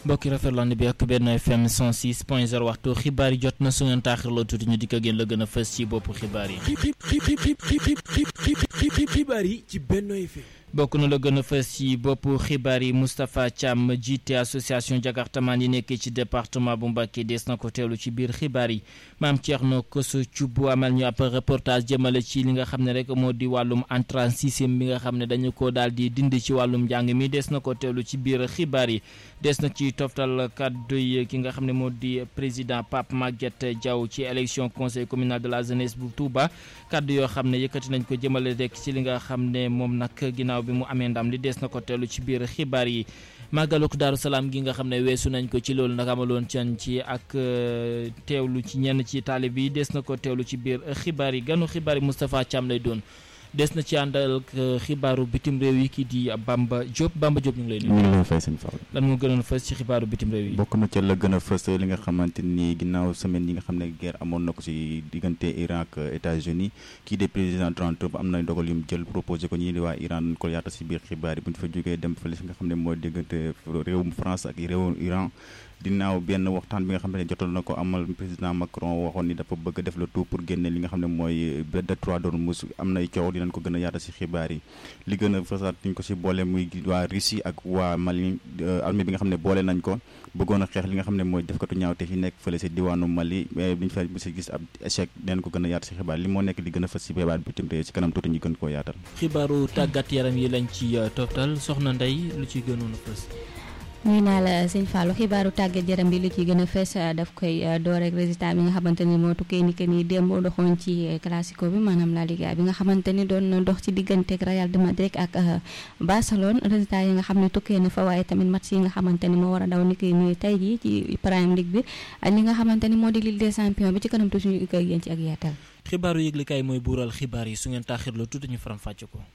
mbokki rafetlu bi ak benn FM 106 point 0 waxtu xibaar yi jot na su ngeen taaxirloo tuuti ñu dikk ak yéen la gën a fës ci boppu xibaar yi. xibaar yi ci Benno FM. bokk na la gën a fës ci boppu xibaar yi Moustapha Thiam jiite association jakartamaan yi nekkee ci département bu Mbacké des na ko teelu ci biir xibaar yi maam Thierno Kosso Thioub amal ñu ab reportage jëmale ci li nga xam ne rek moo di wàllum entrée sixième bi nga xam ne dañu ko daal di dindi ci wàllum njàng mi des na ko teelu ci biir xibaar yi des na ci toftal kàddu yi ki nga xam ne moo di président Pape Maguette Diaw ci élection conseil communal de la jeunesse bu Touba kàddu yoo xam ne yëkkati nañ ko jëmale rek ci li nga xam ne moom nag ginnaaw bi mu amee ndam li des na ko teelu ci biir xibaar yi màggaluk daaru salaam gi nga xam ne weesu nañ ko ci loolu nag amaloon can ci ak teewlu ci ñenn ci taalib yi des na ko teewlu ci biir xibaar yi ganu xibaar yi Moustapha Thiam lay doon des na ci àndal xibaaru bitim réew yi kii di Bamba Diop Bamba Diop ñu ngi lay nuyu. ñu ngi lay fay seen Fall. lan moo gënoon fës ci xibaaru bitim réew yi. bokk na ca la gën a fës li nga xamante ni ginnaaw semaine yi nga xam ne guerre amoon na ko ci diggante Iran ak États-Unis kii de président Donald Trump am na dogal yu mu jël proposé ko ñii di waa Iran dañ ko yaata ci biir xibaar yi bu ñu fa jógee dem fële fi nga xam ne mooy diggante réewum France ak réewum Iran. dinaaw benn waxtaan bi nga xam ne jotoon na ko amal président Macron waxoon ni dafa bëgg def le tout pour génne li nga xam ne mooy détroit d'Ormuz am nay coow dinañ ko gën a yaata ci xibaar yi li gën a fasaat ñu ko ci boole muy waa Russie ak waa Mali armée bi nga xam ne boole nañ ko bëggoon a xeex li nga xam ne mooy defkatu ñaawte fi nekk fële ci diwaanu Mali mais biñu fa bu ci gis ab échec dinañ ko gën a yaata ci xibaar li moo nekk li gën a fës ci xibaar bitim réew ci kanam tuuti ñu gën koo yaatal xibaaru tàggat yaram yi lañ ci toftal soxna Ndey lu ci gënoon a fës ñuy naa la sëñ Fallou xibaaru tàggat yaram bi lu ci gën a fees daf koy door rek résultat bi nga xamante ni moo tukkee ni que ni démb doxoon ci classico bi maanaam la Liga bi nga xamante ni doon na dox ci digganteeg Real de Madrid ak Barcelone résultat yi nga xam ne tukkee na fa waaye tamit match yi nga xamante ni moo war a daw ni ki ñuy tey jii ci Premier League bi ak li nga xamante ni moo di Ligue des Champions bi ci kanam tuuti ñu koy yéen ci ak yaatal. xibaaru yëglikaay mooy buural xibaar yi su ngeen taaxirloo tuuti ñu faram fàcce ko.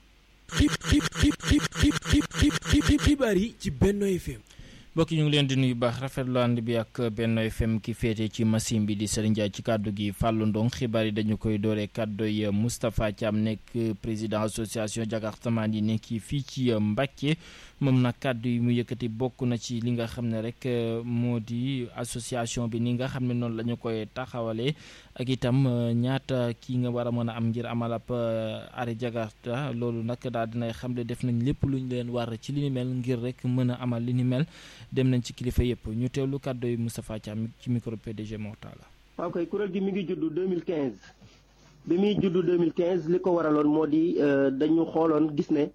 xibaar yi ci Benno FM. mbokk ñu ngi leen di nuyu baax rafetlu ànd bi ak Benno FM ki féete ci machine bi di Serigne Ndiaye ci kàddu gi Fallou Ndong xibaar yi dañu koy dooree kàddu yi Moustapha Thiam nekk président association jakartamaan yi nekk fii ci Mbacké moom nag kàddu yi mu yëkkati bokk na ci li nga xam ne rek moo di association bi ni nga xam ne noonu la ñu koy taxawalee ak itam ñaata kii nga war a mën a am ngir amal ab arrêt jakarta loolu nag daal dinay xam ne def nañ lépp lu ñu leen war ci li ni mel ngir rek mën a amal li ni mel dem nañ ci kilifa yëpp ñu teewlu kàddu yi Moustapha Thiam ci micro PDG Mortala. waaw kay kuréel gi mi ngi juddu 2015 bi muy juddu 2015 li ko waraloon moo di dañu xooloon gis ne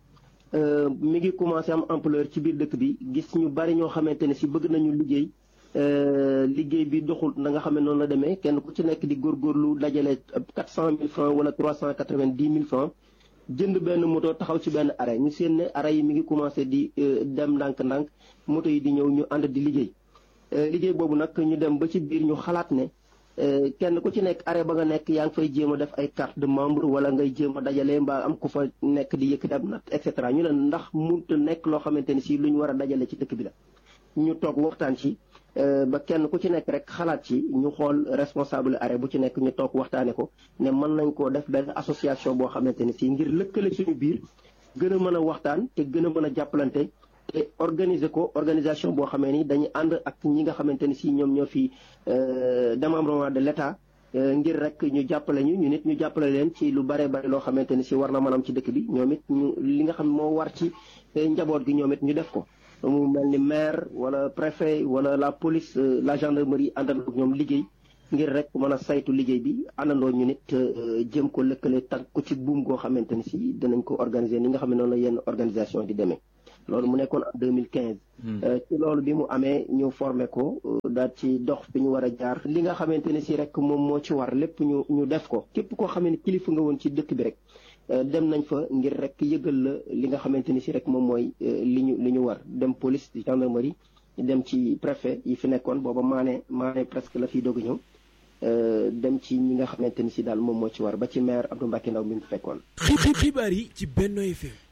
mi ngi commencé am ampleur ci biir dëkk bi gis ñu bari ñoo xamante ne si bëgg nañu liggéey liggéey bi doxul na nga xam ne noonu la demee kenn ku ci nekk di góorgóorlu dajale 400000 francs wala 390000 francs jënd benn moto taxaw ci benn arrêt ñu seen ne arrêt yi mi ngi commencé di dem ndànk-ndànk moto yi di ñëw ñu ànd di liggéey liggéey boobu nag ñu dem ba ci biir ñu xalaat ne kenn ku ci nekk arrêt ba nga nekk yaa ngi fay jéem a def ay carte de membre wala ngay jéem a dajale mbaa am ku fa nekk di yëkkati ab nat et cetera ñu ne ndax mënut a nekk loo xamante ni si lu ñu war a dajale ci dëkk bi la. ñu toog waxtaan ci ba kenn ku ci nekk rek xalaat ci ñu xool responsable arrêt bu ci nekk ñu toog waxtaane ko ne mën nañ koo def benn association boo xamante ni si ngir lëkkale suñu biir gën a mën a waxtaan te gën a mën a jàppalante te organiser ko organisation boo xamee ni dañuy ànd ak ñi nga xamante ni si ñoom ñoo fi démembrement de l'État ngir rek ñu jàppale ñu ñu nit ñu jàppale leen ci lu bare bare loo xamante ni si war na mën am ci dëkk bi ñoom it ñu li nga xam moo war ci njaboot gi ñoom it ñu def ko mu mel ni maire wala préfet wala la police la gendarmerie àndandoo ak ñoom liggéey ngir rek mën a saytu liggéey bi àndandoo ñu nit jëm ko lëkkale tànk ko ci buum goo xamante ni si danañ ko organiser ni nga xam ne noonu la yenn organisation di demee loolu mu nekkoon en 2015. ci loolu bi mu amee ñu formé ko daal ci dox bi ñu war a jaar. li nga xamante ne si rek moom moo ci war lépp ñu ñu def ko képp koo xam ne kilifa nga woon ci dëkk bi rek. dem nañ fa ngir rek yëgal la li nga xamante ni si rek moom mooy li ñu li ñu war dem police gendarmerie dem ci préfet yi fi nekkoon booba maane maane presque la fiy doog ñëw dem ci ñi nga xamante ni si daal moom moo ci war ba ci maire Abdou Mbacké Ndaw mi mu fekkoon. xibaar yi ci Benno FM.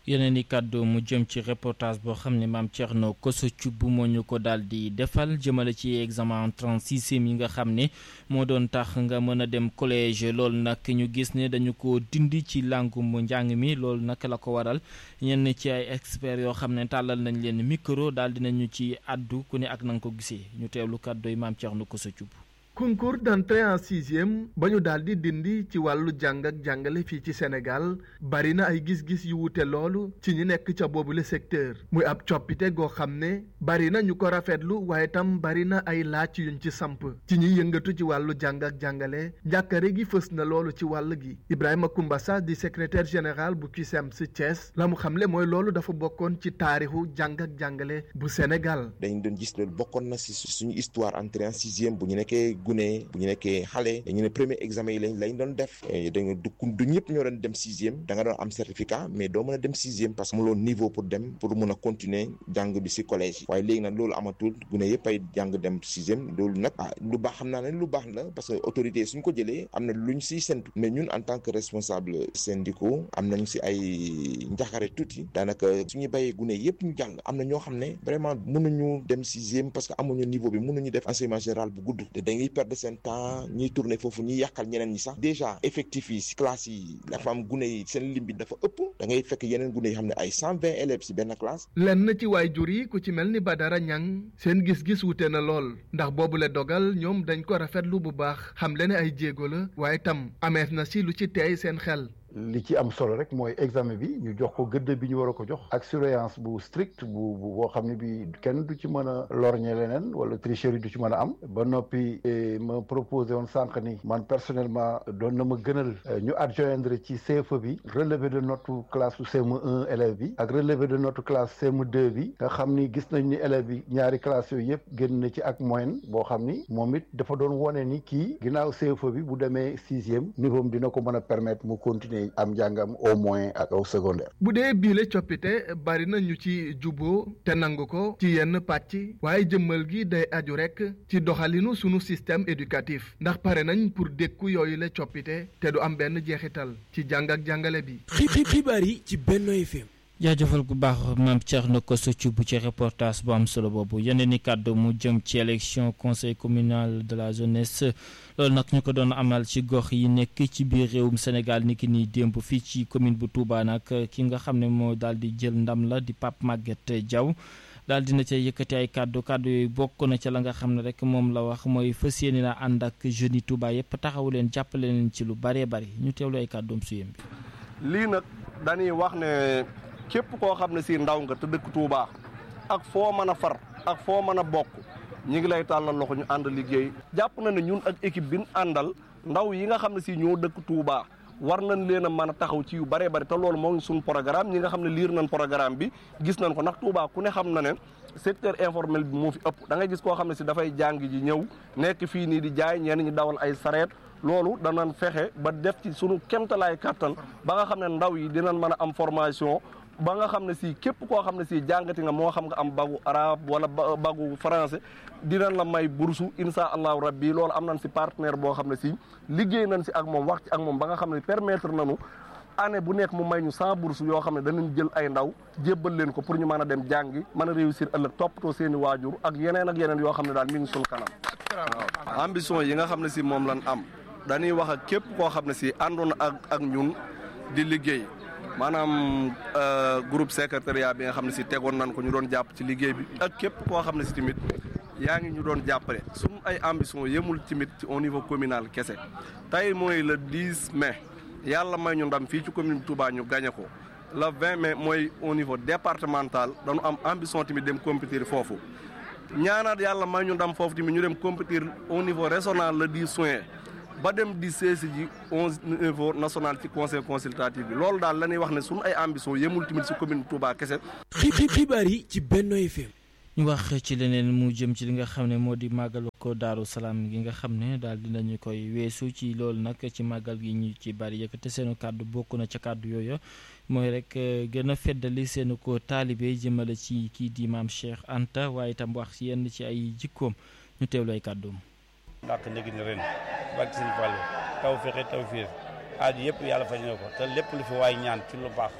yeneen i kàddu mu jëm ci reportage boo xam ne maam Thierno Koso Thioub moo ñu ko daal di defal jëmale ci examen entrant sixième yi nga xam ne moo doon tax nga mën a dem collège loolu nag ñu gis ne dañu ko dindi ci làngum njàng mi loolu nag la ko waral ñenn ci ay experts yoo xam ne tàllal nañ leen micro daal dinañu ci àddu ku ne ak na nga ko gisee ñu teewlu kàddu yi maam Thierno Koso Thioub. concours d'entrée en sixième ba ñu daal di dindi ci wàllu jàng ak jàngale fii ci Sénégal bari na ay gis-gis yu wute loolu ci ñi nekk ca boobule secteur muy ab coppite goo xam ne bari na ñu ko rafetlu waaye tam bari na ay laaj yuñ ci samp ci ñi yëngatu ci wàllu jàng ak jàngale njàkkare gi fës na loolu ci wàll gi Ibrahima Koumbassa di secrétaire général bu CUSEMS Thiès la mu xamle mooy loolu dafa bokkoon ci taarixu jàng ak jàngale bu Sénégal. dañ doon gis loolu bokkoon na si suñu histoire entrée en sixième bu ñu nekkee gune bu ñu nekkee xale dañu ne premier examen yi lañ lañ doon def dañu du du ñëpp ñoo doon dem sixième da nga doon am certificat mais doo mën a dem sixième parce que amuloo niveau pour dem pour mun a continuer jàng bi si collège yi waaye léegi nag loolu amatul gune yëpp ay jàng dem sixième loolu nag ah lu baax xam naa ne lu baax la parce que autorité yi suñ ko jëlee am na luñ siy sentu mais ñun en tant que responsable syndicaux am nañ si ay njaxare tuuti daanaka suñuy bàyyee gune yëpp ñu jàng am na ñoo xam ne vraiment mënuñu dem sixième parce que amuñu niveau bi mënuñu def enseignement général bu gudd te dañuy perdre seen temps ñiy tourner foofu ñuy yàqal ñeneen ñi sax déjà effectif yi si classe yi dafa am gune yi seen lim bi dafa ëpp da ngay fekk yeneen gune yi xam ne ay cent vingt élèves si benn classe. lenn ci waay jur yi ku ci mel ni Badara Ñang seen gis-gis wute na lool ndax boobu la dogal ñoom dañ ko rafetlu bu baax xam le ne ay jéego la waaye tam ameef na si lu ci teey seen xel. li ci am solo rek mooy examen bi ñu jox ko gëdd bi ñu war a ko jox ak surveillance bu strict bu bu boo xam ne bi kenn du ci mën a lorñe leneen wala tricherie du ci mën a am ba noppi ma proposé woon sànq ni man personnellement doon na ma gënal ñu adjoindre ci CFE bi relevé de note classe CM1 élève bi ak relevé de note classe CM2 bi nga xam ni gis nañ ni élève bi ñaari classe yooyu yëpp génn na ci ak moyenne boo xam ni moom it dafa doon wone ni kii ginnaaw CFE bi bu demee sixième niveau am dina ko mën a permettre mu continuer am njàngam au moins ak au secondaire. bu dee biile coppite bari na ñu ci juboo te nangu ko ci yenn pàcc waaye jëmmal gi day aju rek ci doxalinu sunu système éducatif ndax pare nañ pour dékku yooyu la coppite te du am benn jeexital ci jàng ak jàngale bi. xibaar yi ci Benno FM. jaajëfal gu baax maam Thierno Kosso Thioub ci reportage bu am solo boobu yeneen i kàddu mu jëm ci élection conseil communal de la jeunesse loolu nag ñu ko doon amal ci gox yi nekk ci biir réewum Sénégal ni ki nii démb fii ci commune bu Touba nag ki nga xam ne moo daal di jël ndam la di Pape Maguette Diaw daal dina ca yëkkati ay kàddu kàddu yooyu bokk na ca la nga xam ne rek moom la wax mooy fas yéene na ànd ak jeunes yi Touba yëpp taxawu leen jàppale leen ci lu bëree bëri ñu teewlu ay kàddoom su yem bi. lii nag dañuy wax ne képp koo xam ne si ndaw nga te dëkk Touba ak foo mën a far ak foo mën a bokk ñi ngi lay tàllal loxo ñu ànd liggéey jàpp na ne ñun ak équipe bi ñu àndal ndaw yi nga xam ne si ñoo dëkk Touba war nañ leen a mën a taxaw ci yu bëree bëri te loolu moo ngi suñ programme ñi nga xam ne liir nañ programme bi gis nañ ko ndax Touba ku ne xam na ne secteur informel bi moo fi ëpp da ngay gis koo xam ne si dafay jàng ji ñëw nekk fii nii di jaay ñenn ñi dawal ay sareet loolu danañ fexe ba def ci sunu kemtalaay kàttan ba nga xam ne ndaw yi dinañ mën a am formation ba nga xam ne si képp koo xam ne si jàngati nga moo xam nga am bagu arabe wala bagu français dinañ la may bursu insha allahu rabbi loolu am nañ si partenaire boo xam ne si liggéey nañ si ak moom wax ci ak moom ba nga xam ne permettre nañu année bu nekk mu may ñu cent bourse yoo xam ne danañ jël ay ndaw jébbal leen ko pour ñu mën a dem jàngi mën a réussir ëllëg toppatoo seen i waajur ak yeneen ak yeneen yoo xam ne daal mi ngi suñ kanam waaw ambition yi nga xam ne si moom lan am dañuy wax ak képp koo xam ne si àndoon ak ak ñun di liggéey maanaam groupe secrétariat bi nga xam ne si tegoon nañ ko ñu doon jàpp ci liggéey bi ak képp koo xam ne si tamit yaa ngi ñu doon jàppale suñu ay ambition yemul tamit ci au niveau communal kese tey mooy le 10 mai yàlla may ñu ndam fii ci commune Touba ñu gagné ko le 20 mai mooy au niveau départemental dañu am ambition tamit dem compétir foofu ñaanaat yàlla may ñu ndam foofu tamit ñu dem compétir au niveau régional le 10 juin ba dem di seesi ji onze niveau national ci conseil consultatif bi loolu daal la ñuy wax ne suñu ay ambition yemul tamit si commune Touba kese. xibaar yi ci Benno FM. ñu wax ci leneen mu jëm ci li nga xam ne moo di màggalu ko Daaru Salaam gi nga xam ne daal dinañu koy weesu ci loolu nag ci màggal gi ñu ci bari yëkkate seenu kàddu bokk na ca kàddu yooyu mooy rek gën a feddali seenu ko taalibe jëmale ci kii di maam Cheikh Anta waaye itam wax ci yenn ci ay jikkoom ñu teewlu ay kàddoom. ndax léegi ni ren barke Sëñ Fallu taw fexe taw fiir aaju yëpp yàlla faj na ko te lépp lu fi waay ñaan ci lu baax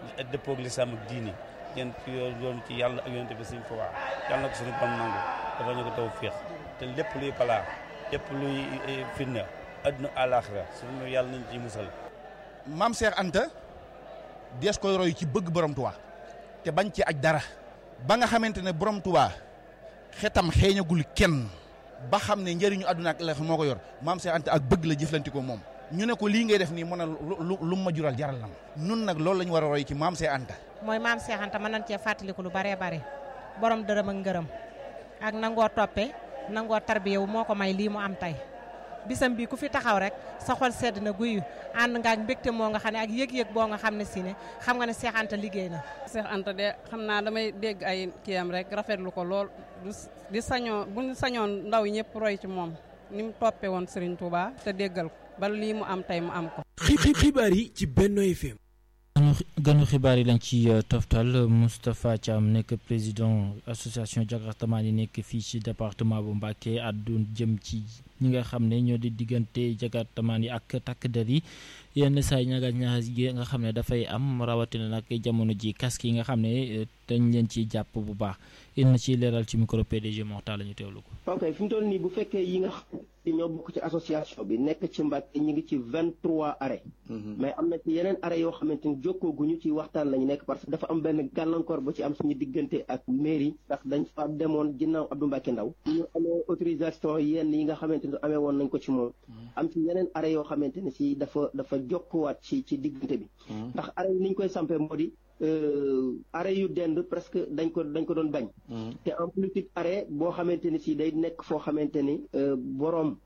dëppoog lislaam ak diini ngeen ci yoon ci yàlla ak yonent bi suñ ko waa yàlla na ko suñu bam nangu dafa ñu ko taw féex te lépp luy balaa lépp luy fitna adduna àlaaxira suñu yàlla nañ ci musal maam Cheikh Anta dees koy roy ci bëgg borom Tuubaa te bañ ci aj dara ba nga xamante ne borom Tuubaa xetam xeeñagul kenn ba xam ne njëriñu àdduna ak ëllëg moo ko yor maam Cheikh Anta ak bëgg la jëflanti ko moom ñu ne ko lii ngay def nii mën a lu lu ma jural jaral na ma nun nag loolu la ñu war a roy ci maam Cheikh Anta mooy maam Cheikh Anta mën nañ cee fàttaliku lu baree bare borom dërëm ak ngërëm ak nangoo toppe nangoo tarbiyewu moo ko may lii mu am tey bisam bi ku fi taxaw rek sa xol sedd na guyu ànd nga ak mbégte moo nga xam ne ak yëg-yëg boo nga xam ne si ne xam nga ne Cheikh Anta liggéey na. Cheikh Anta de xam naa damay dégg ay kiyam rek rafetlu ko lool di sañoon bu ñu sañoon ndaw ñëpp roy ci moom ni mu toppee woon Serigne Touba te déggal ko ba lii mu am tey mu am ko. xibaar yi ci Benno FM. ganu xibaar yi lañ ci toftal Moustapha Thiam nekk président association jakartamaan yi nekk fii ci département bu Mbacké àddu jëm ci ñi nga xam ne ñoo di diggante jakartamaan yi ak takk der yi yenn saa yi ñaga ñax yi nga xam ne dafay am rawatina nag jamono ji casque yi nga xam ne dañ leen ciy jàpp bu baax in na ci leeral ci micro PDG Moxtaar la ñu teewlu ko. ok fi mu toll nii bu fekkee yi nga xam ne ñoo bokk ci association bi nekk ci Mbacké ñu ngi ci vingt trois arrêt mais am na ci yeneen arrêt yoo xamante ni jokkooguñu ci waxtaan lañu nekk parce que dafa am benn gàllankoor bu ci am suñu diggante ak mairie ndax dañ fa demoon ginnaaw Abdou Mbacké Ndaw ñu amee autorisation yenn yi nga xamante ni amee woon nañ ko ci moom am ci yeneen arrêt yoo xamante ne si dafa dafa jokkuwaat ci ci diggante bi ndax arrêt yi ni ñu koy sampee moo di arrêt yu dend presque dañ ko dañ ko doon bañ te en plus it arrêt boo xamante ni si day nekk foo xamante ni boroom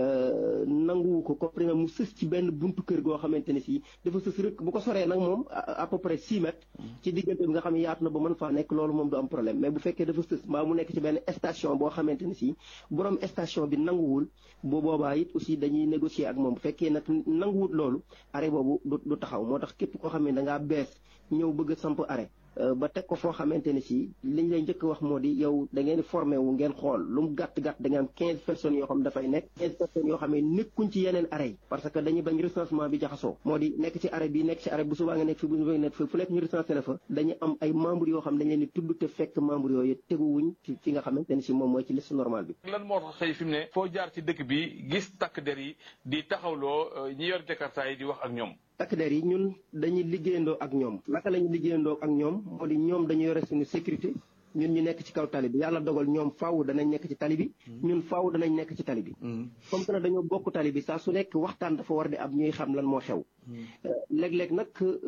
nanguwu ko comprimé mu sës ci benn buntu kër goo xamante ne si dafa sës rek bu ko soree nag moom à peu près six mètres ci diggante bi nga xam ne yaatu na ba mën faa nekk loolu moom du am problème mais bu fekkee dafa sës mbaa mu nekk ci benn station boo xamante ne si borom station bi nanguwul bu boobaa it aussi dañuy négocier ak moom bu fekkee nag nanguwul loolu arrêt boobu du taxaw moo tax képp koo xam ne da ngaa bees ñëw bëgg a samp arrêt ba teg ko foo xamante ne si liñ lay njëkk wax moo di yow da ngeen formé wu ngeen xool lu mu gàtt gàtt da ngeen am quinze personnes yoo xam dafay nekk quinze personnes yoo xam ne nekkuñ ci yeneen arrêt yi parce que dañuy bañ recensement bi jaxasoo moo di nekk ci arrêt bi nekk ci arrêt bu subaa nga nekk fi bu subaa nga nekk fi fu nekk ñu recensé la fa dañuy am ay membres yoo xam dañ leen di tudd te fekk membres yooyu teguwuñ ci fi nga xamante ne si moom mooy ci liste normale bi lan moo tax xëy fi mu ne foo jaar ci dëkk bi gis takk der yi di taxawloo ñi yor jakarta yi di wax ak ñoom takk der yi ñun dañuy liggéeyandoo ak ñoom naka la ñuy liggéeyandoo ak ñoom moo di ñoom dañu yore suñu sécurité ñun ñu nekk ci kaw tali bi yàlla dogal ñoom faaw danañ nekk ci tali bi ñun faaw danañ nekk ci tali bi comme que nag dañoo bokk tali bi saa su nekk waxtaan dafa war di am ñuy xam lan moo xew léeg-léeg nag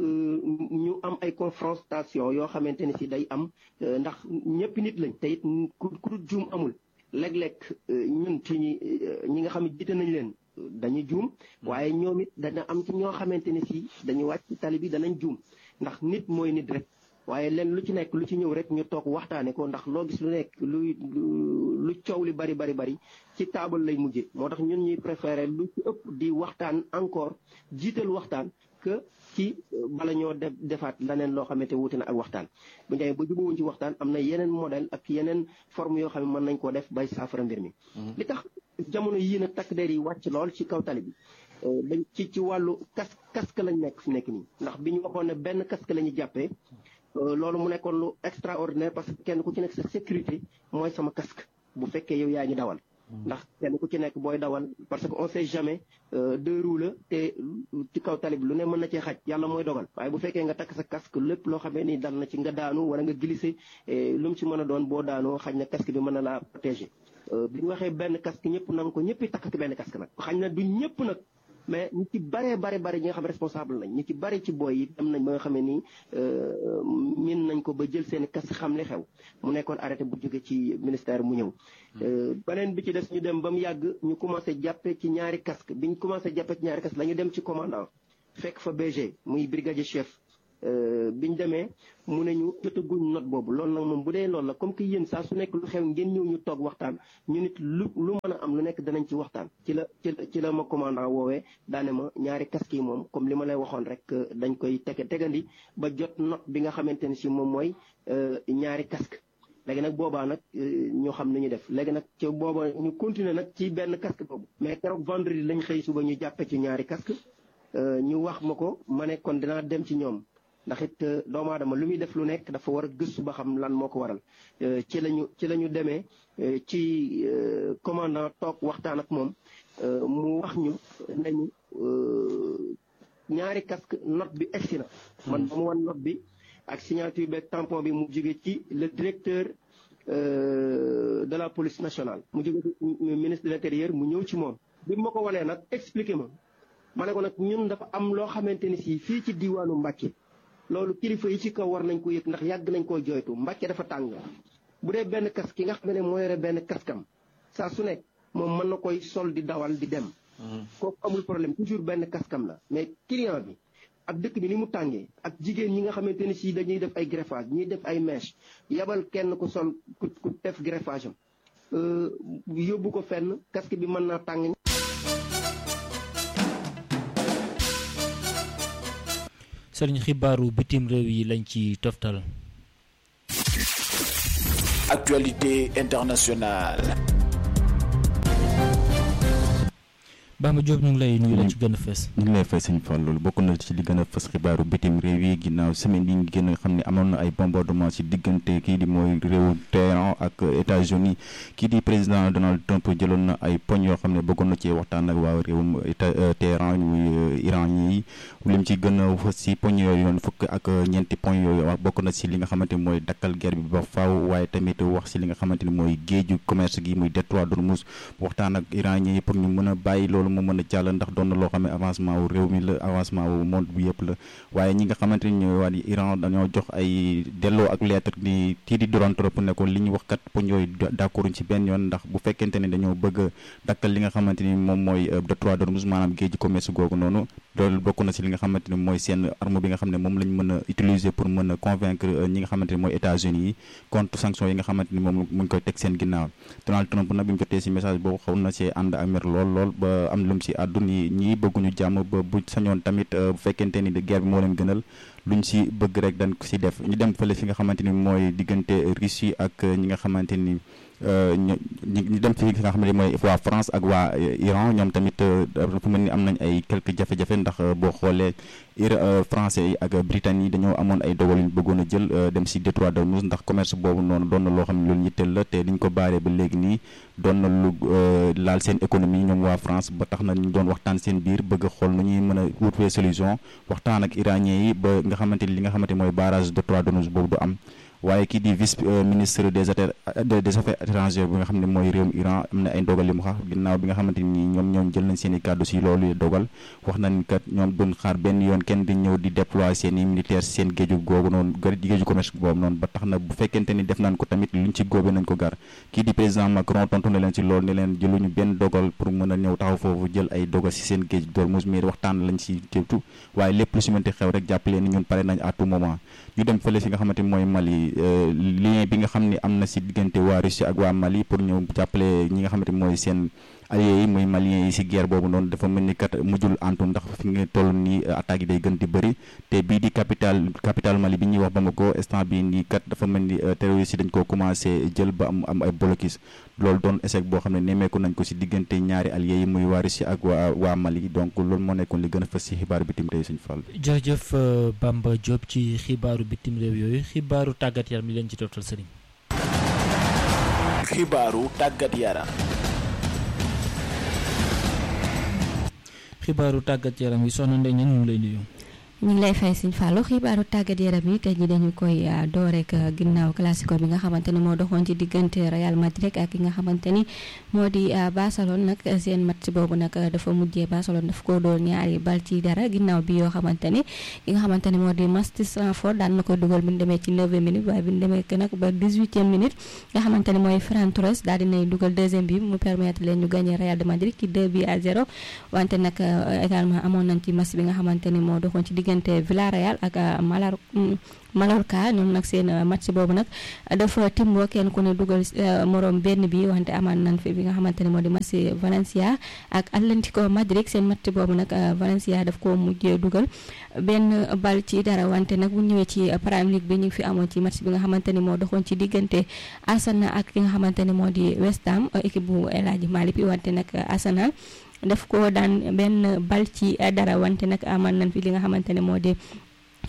ñu am ay confrontation yoo xamante ne si day am ndax ñëpp nit lañ te it ku ku juum amul léeg-léeg ñun ci ñi ñi nga xam ne jiite nañ leen dañuy juum waaye ñoom it dana am ci ñoo xamante ne si dañuy wàcc tali bi danañ juum ndax nit mooy nit rek waaye leen lu ci nekk lu ci ñëw rek ñu toog waxtaane ko ndax loo gis lu nekk luy lu coow li bari bari bari ci taabal lay mujje moo tax ñun ñuy préféré lu ci ëpp di waxtaan encore jiital waxtaan que ci bala ñoo def defaat leneen loo xamante wuute na ak waxtaan bu ñu demee ba jubawuñ ci waxtaan am na yeneen modèle ak yeneen forme yoo xam ne mën nañ koo def bay saafara mbir mi li tax jamono yii nag takk der yi wàcc lool ci kaw tali bi dañ ci ci wàllu kas casque lañ nekk fi nekk nii ndax bi ñu waxoon ne benn casque la ñu jàppee loolu mu nekkoon lu extraordinaire parce que kenn ku ci nekk sa sécurité mooy sama casque bu fekkee yow yaa ngi dawal ndax kenn ku ci nekk booy dawal parce que on sait jamais deux roues la te ci kaw tali bi lu ne mën na cee xaj yàlla mooy dogal waaye bu fekkee nga takk sa casque lépp loo xamee ni dal na ci nga daanu wala nga glissé lu mu ci mën a doon boo daanoo xaj na casque bi mën na laa protéger bi ñu waxee benn casque ñëpp nang ko ñëpp takk benn casque nag xañ na du ñëpp nag mais ñi ci baree bare bare ñi nga xam responsable nañ ñi ci bari ci booy yi dem nañ ba nga xam ne nii min nañ ko ba jël seen kas xam li xew mu nekkoon arrêté bu jóge ci ministère mu ñëw beneen bi ci des ñu dem ba mu yàgg ñu commencé jàppe ci ñaari casque bi ñu commencé jàppe ci ñaari casque la ñu dem ci commandant fekk fa BG muy brigadier chef biñ demee mu ne ñu jotaguñ note boobu loolu nag moom bu dee loolu la comme que yéen saa su nekk lu xew ngeen ñëw ñu toog waxtaan ñu nit lu lu mën a am lu nekk danañ ci waxtaan ci la ci la ci la ma commandant woowee daane ma ñaari casque yi moom comme li ma lay waxoon rek dañ koy tege tegandi ba jot note bi nga xamante ne si moom mooy ñaari casque léegi nag boobaa nag ñoo xam nañu def léegi nag ci booba ñu continuer nag ci benn casque boobu mais keroog vendredi lañ xëy suba ñu jàppe ci ñaari casque ñu wax ma ko ma ne kon dinaa dem ci ñoom ndax it doomu aadama lu muy def lu nekk dafa war a gëstu ba xam lan moo ko waral ci lañu ci la ñu demee ci commandant toog waxtaan ak moom mu wax ñu nañu ñaari casque note bi egsi na man ba mu wan note bi ak signature beeg tampon bi mu jóge ci le directeur de la police nationale mu jóge ci ministre de l'intérieur mu ñëw ci moom bi ma ko wanee nag expliqué ma ma ne ko nag ñun dafa am loo xamante ni si fii ci diwaanu Mbàkke loolu kilifa yi ci kaw war nañ ko yëg ndax yàgg nañ koo jooytu Mbàkke dafa tàng bu dee benn casque ki nga xam ne moo yore benn kaskam saa su nekk moom mën na koy sol di dawal di dem kooku amul problème toujours benn kaskam la mais client bi ak dëkk bi ni mu tàngee ak jigéen ñi nga xamante ni si dañuy def ay greffage ñuy def ay mèche yabal kenn ku sol ku ku def greffage am yóbbu ko fenn casque bi mën naa tàng sëriñ xibaaru bitim réew yi lañ ci toftal Actualité internationale. Bamba Diop ñu ngi lay nuyu la ci gën a fës. ñu ngi lay fay sëñ Fall loolu bokk na ci li gën a fës xibaaru bitim réew yi ginnaaw semaine yi ngi gën a xam ne amoon na ay bombardement ci diggante kii di mooy réewu Téhéran ak États-Unis kii di président Donald Trump jëloon na ay poñ yoo xam ne bëggoon na ci waxtaan ak waa réewum Téhéran muy Iran yi lim ci gën a fës ci poñ yooyu yoon fukk ak ñeenti poñ yooyu wax bokk na ci li nga xamante ni mooy dakkal guerre bi ba faaw waaye tamit wax ci li nga xamante ni mooy géeju commerce gi muy détroit d'Ormuz waxtaan ak Iran yi pour ñu mën a bàyyi loolu mu mën a jàll ndax doon na loo xam ne avancement wu réew mi la avancement wu monde bi yëpp la waaye ñi nga xamante ni ñooy waa di Iran dañoo jox ay delloo ak lettre ni kii di Donald Trump ne ko li ñu wax kat poñ yooyu d'accorduñ ci benn yoon ndax bu fekkente ne dañoo bëgg a dakkal li nga xamante ni moom mooy détroit d'Ormuz maanaam géeju commerce googu noonu loolu bokk na ci li nga xamante ni mooy seen arme bi nga xam ne moom lañ mën a utiliser pour mën a convaincre ñi nga xamante ni mooy États-Unis yi contre sanction yi nga xamante ni moom mu ngi koy teg seen ginnaaw Donald Trump nag bi mu jotee ci message boobu xaw na see ànd ak mer lool lool ba am lu mu ci àddu ni ñii bëgguñu jàmm ba bu sañoon tamit bu fekkente ni de guerre bi moo leen gënal luñ ci bëgg rek dañ ko ci def ñu dem fële fi nga xamante ni mooy diggante Russie ak ñi nga xamante ni ñu dem fi nga xam ne mooy waa France ak waa Iran ñoom tamit dafa mel ni am nañ ay quelques jafe-jafe ndax boo xoolee français yi ak Britannique yi dañoo amoon ay dogal yu ñu bëggoon a jël dem si détroit d'Ormuz ndax commerce boobu noonu doon na loo xam ne loolu yitteel la te liñ ko baaree ba léegi nii doon na lu laal seen économie ñoom waa France ba tax na ñu doon waxtaan seen biir bëgg a xool nu ñuy mën a wutwee solution waxtaan ak iranien yi ba nga xamante ni li nga xamante mooy barrage détroit d'Ormuz boobu du am waaye kii di vice ministre des affaires des affaires étrangères bi nga xam ne mooy réewum Iran am na ay dogal yu mu xaar ginnaaw bi nga xamante ni ñoom ñoom jël nañ seen i kàddu si loolu dogal wax nañ kat ñoom duñ xaar benn yoon kenn di ñëw di déployer seen i militaire seen géeju googu noonu géeju commerce boobu noonu ba tax na bu fekkente ni def nañ ko tamit luñ ci góobee nañ ko gar kii di président Macron tontu na leen si loolu ne leen jëluñu benn dogal pour mën a ñëw taxaw foofu jël ay dogal si seen géej d'Ormuz mais waxtaan lañ si teewtu waaye lépp lu si mënti xew rek jàppale ni ñun pare nañ à tout moment ñu dem fële si nga xamante ni mooy Mali lien bi nga xam ne am na si diggante waa Russie ak waa Mali pour ñëw jàppale ñi nga xamante ni mooy seen alliés yi muy maliens yi si guerre boobu noonu dafa mel ni kat mujjul antu ndax fi nga toll nii attaques yi day gën di bëri te bii di capital capital Mali bi ñuy wax Bamako instant bii nii kat dafa mel ni terroristes yi dañ koo commencé jël ba am am ay blocus loolu doon échec boo xam ne nemmeeku nañ ko si diggante ñaari alliés yi muy waa Russie ak waa waa Mali donc loolu moo nekkoon li gën a fës si xibaaru bitim réew suñu fall jërëjëf Bamba Diop ci xibaaru bitim réew yooyu xibaaru tàggat yaram mi leen ci toftal sëriñ xibaaru tàggat yaram xibaaru tàggat yaram yi soxna Ndeye ñu ngi lay nuyu. ñu ngi lay fay Sëñ Fallou xibaaru tàggat yaram yi tey jii dañu koy door rek ginnaaw classico bi nga xamante ni moo doxoon ci diggante Real Madrid ak ki nga xamante ni moo di Barcelone nag seen match boobu nag dafa mujjee Barcelone daf ko doon ñaari bal ci dara ginnaaw bi yoo xamante ni ki nga xamante ni moo di Marcus Rashford daan na ko dugal bi ñu demee ci 9e minute waaye bi ñu demee nag ba 18e minute nga xamante ni mooy Ferran Torres daal dinay dugal deuxième bi mu permettre leen ñu gagné Real de Madrid ci 2 bi à 0 wante nag également amoon nañ ci match bi nga xamante ni moo doxoon ci diggante Villarreal ak Malar Mallorca ñoom nag seen match boobu nag dafa timboo kenn ku ne dugal moroom benn bi wante amaan nañ fi bi nga xamante ne moo di match Valencia ak Atlético Madrid seen match boobu nag Valencia daf ko mujjee dugal benn bal ci dara wante nag bu ñëwee ci Premier League bi ñu ngi fi amoon ci match bi nga xamante ni moo doxoon ci diggante Arsenal ak ki nga xamante ne moo di West Ham équipe bu El Hadji Malick bi wante nag Arsenal daf ko daan benn bal ci dara wante nag amaan nañ fi li nga xamante ne moo di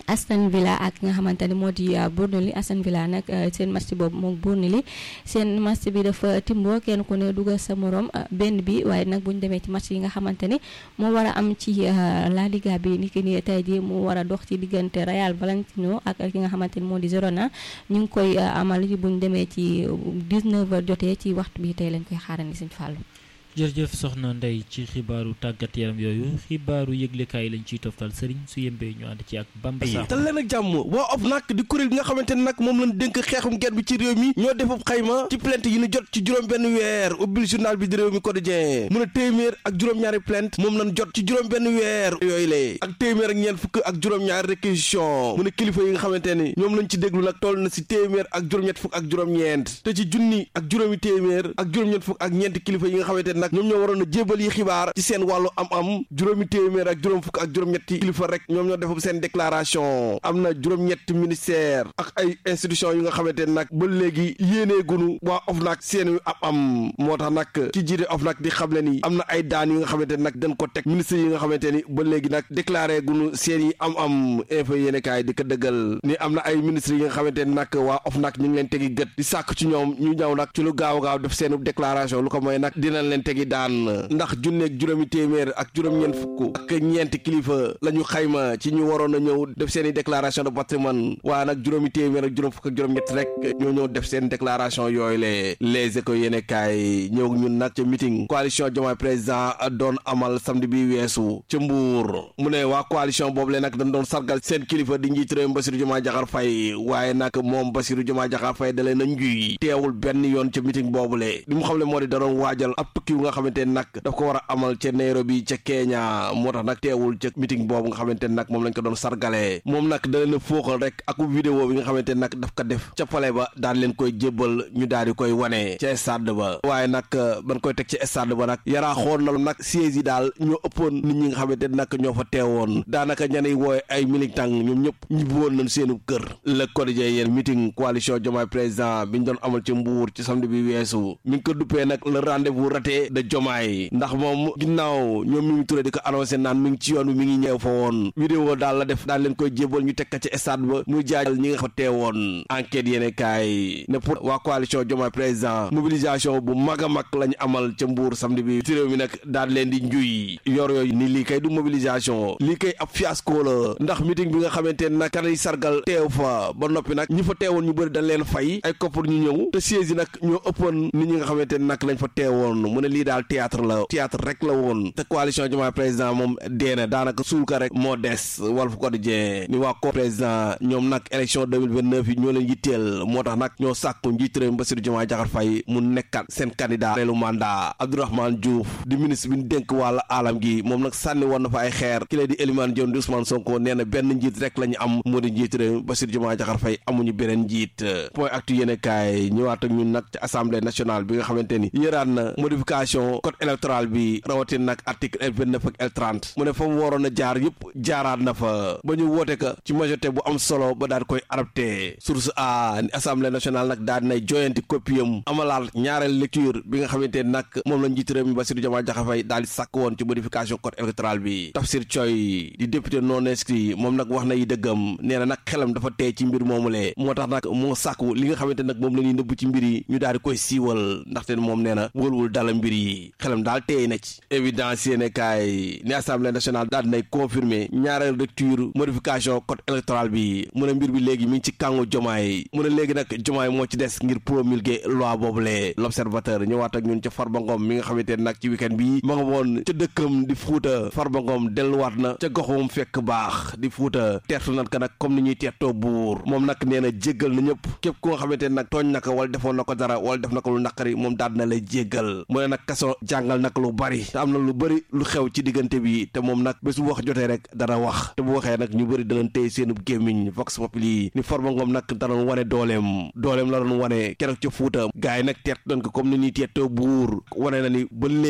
Aston Villa ak nga xamante ni moo di Burnley Aston Villa nag seen match boobu moom Burnley seen match bi dafa timboo kenn ku ne dugal sa morom benn bi waaye nag bu ñu demee ci match yi nga xamante ni moo war a am ci La Liga bi ni ki ni tey jii mu war a dox ci diggante Real Valentino ak ki nga xamante ni moo di Girona ñu ngi koy amal bu ñu demee ci 19h jotee ci waxtu bi tey lañ koy xaarandi Sëñ Fallou. jërëjëf soxna Ndey ci xibaaru tàggat yaram yooyu xibaaru yëglekaay lañ ciy toftal sëriñ su yembee ñu ànd ci ak Bamba Sakho te leen ak jàmm waa OFNAC di kuréel bi nga xamante ne nag moom lañ dénk xeexum ger bi ci réew mi ñoo defub xayma ci plainte yi ñu jot ci juróom benn weer ubbil journal bi di réew mi quotidien mu ne téeméer ak juróom-ñaari plainte moom lañ jot ci juróom benn weer yooyu lee ak téeméer ak ñeent fukk ak juróom-ñaari réquisition mu ne kilifa yi nga xamante ni ñoom lañ ci déglu nag toll na si téeméer ak juróom-ñett fukk ak juróom-ñeent te ci junni ak juróomi téeméer ak juróom-ñett fukk ak ñeenti kilifa yi nga xamante ne nag ñoom ñoo waroon a jébal yi xibaar ci seen wàllu am-am juróomi téeméer ak juróom fukk ak juróom-ñetti kilifa rek ñoom ñoo defam seen déclaration am na juróom-ñetti ministère ak ay institution yu nga xamante ne nag ba léegi yéenee gunu waa OFNAC seen am am moo tax nag ki jiite OFNAC di xamle ni am na ay daan yi nga xamante ne nag dañ ko teg ministre yi nga xamante ni ba léegi nag déclaré gunu seen yi am-am info yéene kaay di ko dëggal ni am na ay ministre yi nga xamante ne nag waa OFNAC ñu ngi leen tegi gët di sàkk ci ñoom ñu ñëw nag ci lu gaaw gaaw def seen déclaration lu ko mooy nag dinañ leen tegi daan ndax junneeg juróomi téeméer ak juróom-ñeent fukk ak ñeenti kilifa la ñu xayma ci ñu waroon a ñëw def seen i déclaration de patrimoine waaye nag juróomi téeméer ak juróom fukk ak juróom-ñett rek ñoo ñëw def seen déclaration yooyu le les éco yéene kaay ñëw ñun nag ca meeting coalition Diomaye président doon amal samedi bi weesu ca Mbuur mu ne waa coalition boobu le nag dañ doon sargal seen kilifa di njiit réew Bassirou Diomaye Diakhar Faye waaye nag moom Bassirou Diomaye Diakhar Faye da leen a njuy teewul benn yoon ca meeting boobu le li mu xam le moo di da doon waajal ab tukki wu nga xamante nag daf ko war a amal ca Nairobi ca Kenya moo tax nag teewul ca meeting boobu nga xamante nag moom lañ ko doon sargalee moom nag da leen a fóoxal rek ak vidéo bi nga xamante nag daf ko def ca pale ba daal leen koy jébbal ñu daal di koy wane ca stade ba waaye nag ban koy teg ci stade ba nag yaraa xool na nag siège yi daal ñoo ëppoon nit ñi nga xamante nag ñoo fa teewoon daanaka ñaney wooye ay militant ñoom ñëpp ñibbi woon nañ seenu kër le quotidien yéen meeting coalition Diomaye président bi ñu doon amal ci Mbuur ci samedi bi weesu mi ngi ko duppee nag le rendez-vous raté de Diomaye ndax moom ginnaaw ñoom mi ngi turé di ko annoncé naan mi ngi ci yoon wi mi ngi ñëw fa woon vidéo daal la def daal leen koy jébal ñu teg ko ci stade ba muy jaajal ñi nga fa teewoon enquête yéene kaay ne pour waa coalition Diomaye président mobilisation bu mag a mag lañu amal ca Mbuur samedi bi ci réew mi nag daal leen di njuy yor yooyu ni lii kay du mobilisation lii kay ab fiasco la ndax meeting bi nga xamante ne nag kan yi sargal teew fa ba noppi nag ñi fa teewoon ñu bëri dañ leen fay ay koppar ñu ñëw te siège yi nag ñoo ëppoon nit ñi nga xamante ne nag lañ fa teewoon mu ne lii daal théâtre la théâtre rek la woon te coalition Diomaye président moom deena daanaka suul ka rek moo des Walf Quotidien ni waa ko président ñoom nag élection 2029 yi ñoo leen yitteel moo tax nag ñoo sàkku njiit réew Bassirou Diomaye Diakhar Faye mu nekkat seen candidat reelu mandat Abdourahmane Diouf di ministre bi ñu dénk wàllu alam gi moom nag sànni woon na fa ay xeer ki lay di Elimane Dione di Ousmane Sonko nee na benn njiit rek la ñu am moo di njiit réew Bassirou Diomaye Diakhar Faye amuñu beneen njiit point actu yéene kaay ñëwaat ak ñun nag ci assemblée nationale bi nga xamante ni yëraat na modification code électoral bi rawatina nag article L vingt neuf ak L trente mu ne fa mu waroon a jaar yëpp jaaraat na fa ba ñu woote ka ci majorité bu am solo ba daal koy adopté source a ni assemblée nationale nag daal dinay joyanti copie am amalaat ñaareel lecture bi nga xamante ni nag moom la njiit réew mi Bassirou Diomaye Diakhar Faye daal di sàkk woon ci modification code électoral bi Tafsir Thioye di député non inscrit moom nag wax na yi dëggam nee na nag xelam dafa tey ci mbir moomulee moo tax nag moo sàkku li nga xamante nag moom la ñuy nëbb ci mbir yi ñu daal di koy siiwal ndaxte moom nee na wëlwul dala mbir yi xelam daal teey na ci évidence yéene kaay ni assemblée nationale daal dinay confirmer ñaareel lecture modification code électoral bi mu ne mbir bi léegi mi ngi ci kàngu jomaay mu ne léegi nag jomaay moo ci des ngir promulguer loi boobule l'observateur ñëwaat ak ñun ca Farba Ngom mi nga xamante ne nag ci week-end bi ma nga woon ca dëkkam di fuuta Farba Ngom delluwaat na ca goxum fekk baax di fuuta teertu nat ka nag comme ni ñuy teertoo buur moom nag nee na jéggal na ñëpp képp ku nga xamante ne nag tooñ na ko wala defoon na ko dara wala def na ko lu naqari moom daal na lay jéggal mu ne nag kaso jàngal nag lu bari te am na lu bari lu xew ci diggante bi te moom nag bés bu wax jotee rek dana wax te bu waxee nag ñu bëri danañ téye seenub gémmiñ vox populi ni Farba Ngom nag danoon wane dooleem dooleem la doon wane keroog ca fuuta gars yi nag teert nañ ko comme ni ñuy teertoo buur wane na ni ba léegi